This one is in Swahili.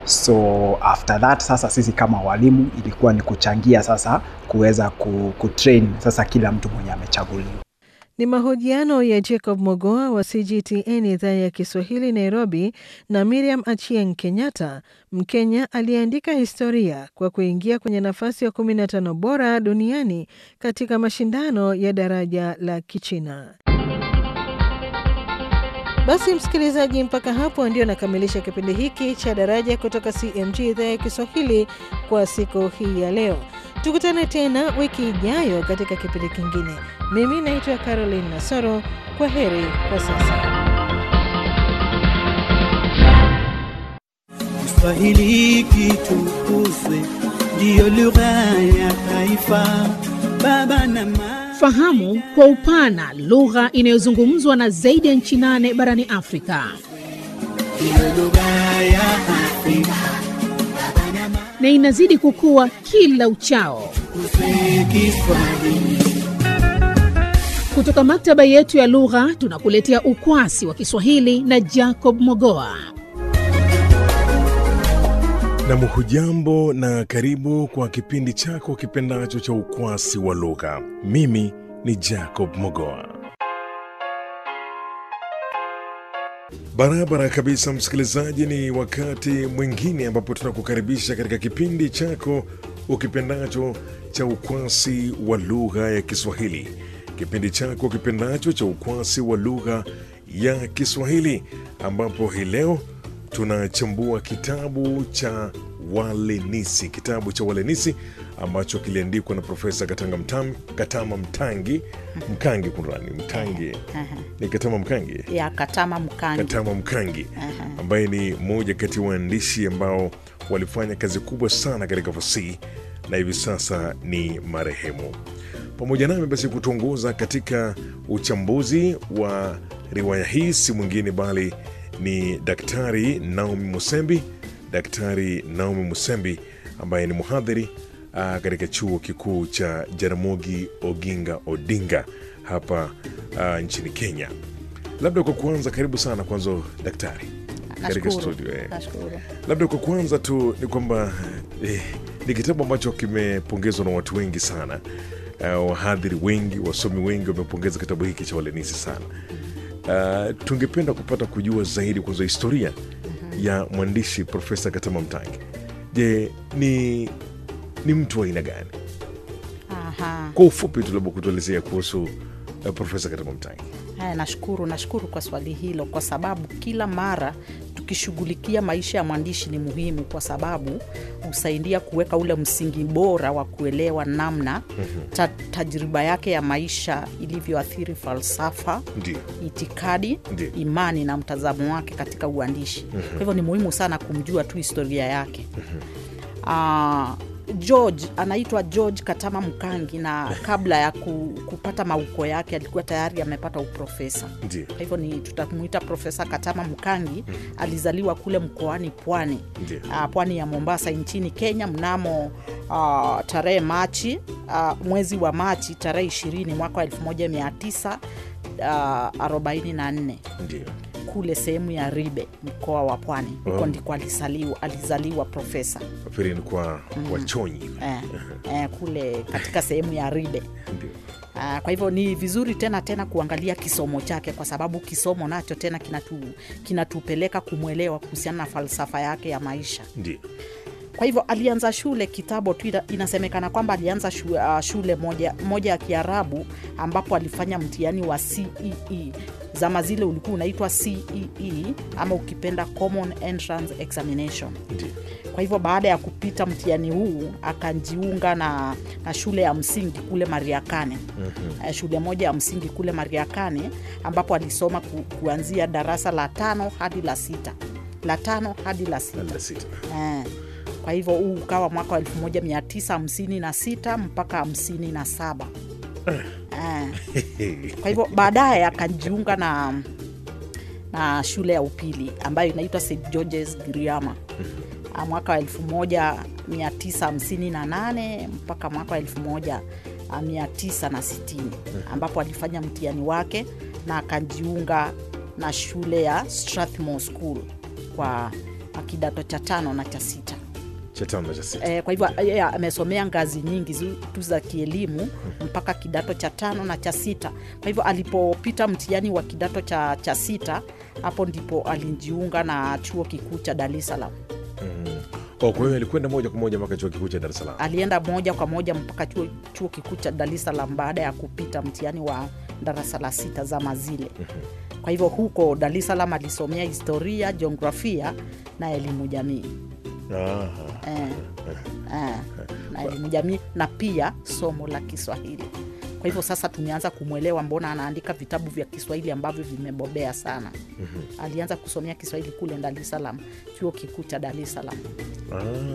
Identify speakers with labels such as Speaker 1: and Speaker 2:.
Speaker 1: So after that sasa sisi kama walimu ilikuwa ni kuchangia sasa kuweza ku, kutrain sasa kila mtu mwenye amechaguliwa.
Speaker 2: Ni mahojiano ya Jacob Mogoa wa CGTN idhaa ya Kiswahili Nairobi na Miriam Achieng Kenyatta, Mkenya aliyeandika historia kwa kuingia kwenye nafasi ya 15 bora duniani katika mashindano ya daraja la Kichina. Basi msikilizaji, mpaka hapo ndio nakamilisha kipindi hiki cha Daraja kutoka CMG idhaa ya Kiswahili kwa siku hii ya leo. Tukutane tena wiki ijayo katika kipindi kingine. Mimi naitwa Caroline Nasoro. Kwa heri kwa sasa.
Speaker 3: Kiswahili kitukuzwe, ndiyo lugha ya taifa. Baba na mama
Speaker 4: Fahamu kwa upana lugha inayozungumzwa na zaidi ya nchi nane barani Afrika.
Speaker 3: ndiyo lugha ya Afrika.
Speaker 4: na inazidi kukua kila uchao.
Speaker 3: Tukuze Kiswahili.
Speaker 4: Kutoka maktaba yetu ya lugha tunakuletea ukwasi wa Kiswahili na Jacob Mogoa.
Speaker 5: Nam, hujambo na karibu kwa kipindi chako kipendacho cha ukwasi wa lugha. Mimi ni Jacob Mogoa. Barabara kabisa, msikilizaji, ni wakati mwingine ambapo tunakukaribisha katika kipindi chako ukipendacho cha ukwasi wa lugha ya Kiswahili, kipindi chako kipendacho cha ukwasi wa lugha ya Kiswahili, ambapo hii leo tunachambua kitabu cha Walenisi, kitabu cha Walenisi ambacho kiliandikwa na Profesa Katanga Mtam, Katama Mtangi Mkangi, kunrani Mtangi ni Katama Mkangi
Speaker 6: ya Katama Mkangi.
Speaker 5: Katama Mkangi ambaye ni mmoja kati ya waandishi ambao walifanya kazi kubwa sana katika fasihi na hivi sasa ni marehemu. Pamoja nami basi kutuongoza katika uchambuzi wa riwaya hii si mwingine bali ni Daktari Naomi Musembi, Daktari Naomi Musembi ambaye ni mhadhiri ah, katika chuo kikuu cha Jaramogi Oginga Odinga hapa ah, nchini Kenya. Labda kwa kuanza, karibu sana kwanza daktari katika
Speaker 6: Nashukuru.
Speaker 5: studio eh.
Speaker 6: Nashukuru.
Speaker 5: Labda kwa kuanza tu ni kwamba eh, ni kitabu ambacho kimepongezwa na watu wengi sana. Uh, wahadhiri wengi, wasomi wengi wamepongeza kitabu hiki cha Walenisi sana. Uh, tungependa kupata kujua zaidi kwanza historia ya mwandishi Profesa Katama Mtangi. Je, ni ni mtu wa aina gani?
Speaker 6: Aha.
Speaker 5: Kwa ufupi tu, labda kutuelezea kuhusu uh, Profesa Katama Mtangi.
Speaker 6: Haya, nashukuru, nashukuru kwa swali hilo, kwa sababu kila mara tukishughulikia maisha ya mwandishi ni muhimu, kwa sababu husaidia kuweka ule msingi bora wa kuelewa namna ta, tajriba yake ya maisha ilivyoathiri falsafa
Speaker 5: Ndio,
Speaker 6: itikadi
Speaker 5: Ndiyo.
Speaker 6: imani na mtazamo wake katika uandishi kwa hivyo ni muhimu sana kumjua tu historia yake Ah, george anaitwa george katama mkangi na kabla ya ku, kupata mauko yake alikuwa tayari amepata uprofesa
Speaker 5: ndio,
Speaker 6: kwa hivyo ni tutamuita profesa katama mkangi alizaliwa kule mkoani pwani
Speaker 5: Ndiyo.
Speaker 6: uh, pwani ya mombasa nchini kenya mnamo uh, tarehe machi uh, mwezi wa machi tarehe 20 mwaka wa 1944
Speaker 5: ndio.
Speaker 6: kule sehemu ya ribe mkoa wa pwani huko
Speaker 5: Oh.
Speaker 6: ndiko alizaliwa, alizaliwa profesa
Speaker 5: Nafikiri ni kwa wachonyi.
Speaker 6: eh, eh, kule katika sehemu ya ribe
Speaker 5: Ndio,
Speaker 6: Uh, kwa hivyo ni vizuri tena tena kuangalia kisomo chake kwa sababu kisomo nacho tena kinatu, kinatupeleka kumwelewa kuhusiana na falsafa yake ya maisha
Speaker 5: ndio,
Speaker 6: kwa hivyo alianza shule kitambo tu ina- inasemekana kwamba alianza shule, uh, shule moja, moja ya kiarabu ambapo alifanya mtihani wa cee zama zile ulikuwa unaitwa cee ama ukipenda common entrance examination
Speaker 5: ndio.
Speaker 6: kwa hivyo baada ya kupita mtihani huu akajiunga na, na shule ya msingi kule mariakane mm-hmm. shule moja ya msingi kule mariakane ambapo alisoma ku, kuanzia darasa la tano hadi la sita la tano hadi la sita
Speaker 5: Labda sita.
Speaker 6: eh. kwa hivyo huu ukawa mwaka wa 1956 mpaka 57 eh. kwa hivyo baadaye akajiunga na na shule ya upili ambayo inaitwa st georges griama Ah, mwaka wa 1958 mpaka mwaka wa 1960 ambapo alifanya mtihani wake na akajiunga na shule ya strathmore school kwa kidato cha tano na cha sita.
Speaker 5: cha tano na cha sita
Speaker 6: E, kwa hivyo yeye amesomea ngazi nyingi zu- tu za kielimu mpaka kidato cha tano na cha sita. Kwa hivyo alipopita mtihani wa kidato cha, cha sita, hapo ndipo alijiunga na chuo kikuu cha Dar es Salaam.
Speaker 5: oh, kwa hiyo alikwenda moja kwa moja mpaka chuo kikuu cha Dar es Salaam
Speaker 6: Alienda moja kwa moja mpaka chuo, chuo kikuu cha Dar es Salaam baada ya kupita mtihani wa darasa la sita zama zile. Kwa hivyo huko Dar es Salaam alisomea historia, jiografia na elimu jamii.
Speaker 5: Aha.
Speaker 6: eh, eh, na elimu jamii na pia somo la Kiswahili. Kwa hivyo sasa tumeanza kumwelewa mbona anaandika vitabu vya Kiswahili ambavyo vimebobea sana. Alianza kusomea Kiswahili kule Dar es Salaam, chuo kikuu cha Dar es Salaam.
Speaker 5: Ah.